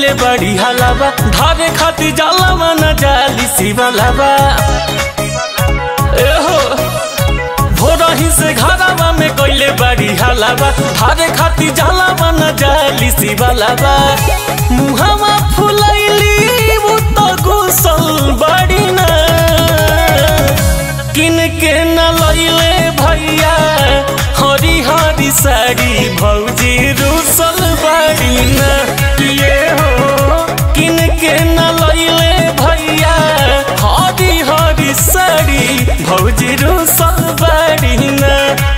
कैले बड़ी हलावा धारे खाती जलावा न जाली शिवलावा एहो भोरही से घरावा में कैले बड़ी हलावा धारे खाती जलावा न जाली शिवलावा मुहावा फुलैली वो तो गुसल बड़ी ना किन के न लैले भैया हरी हरी साड़ी भौजी रूसल बड़ी ना ये हो किन के न लैले भैया हरी हरी साड़ी भौजी रूसल बड़ी ना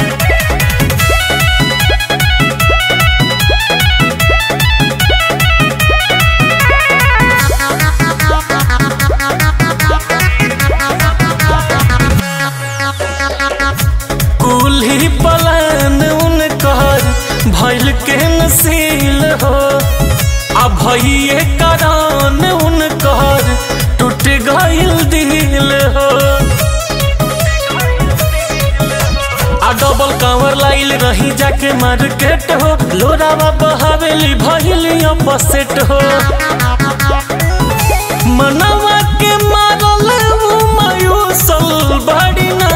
कुल्ही पलान उनकर भैल के नसील हो आ भैये करान उनकर टूट गइल दिल हो आ डबल कांवर लाइल रही जाके मार्केट हो लोरावा बहावेली भइली अपसेट हो मनवा के मारल उ मायूसल बड़ी ना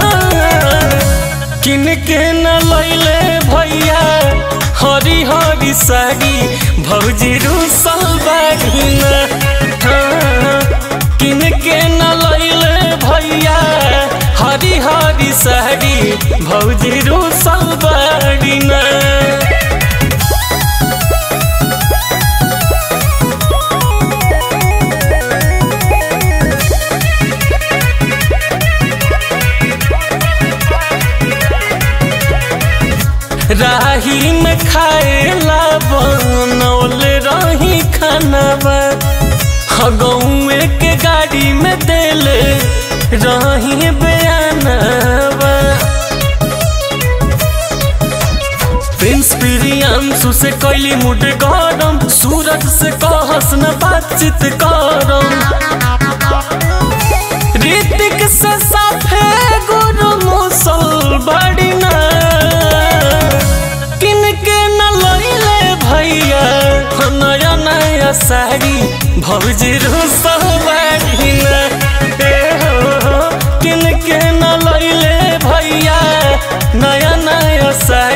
किन के न लैले भैया हरी हरी साड़ी भौजी रूसल बड़ी ना हाँ, किन के न लैले भैया हरी हरी साड़ी भौजी रूसल बड़ी ना राही में खाएला बनौल रही खानावा हगौए के गाड़ी में देले रही बयानवा प्रिंस प्रियांशु से कैली मुड गरम सूरज से कहस न बातचीत करम ऋतिक से साफे गुरु मुसल बड़ी ना किन के न लैले भैया नया नया साड़ी भौजी रुसल बड़ी ना ए हो, किन के न लैले भैया नया नया साड़ी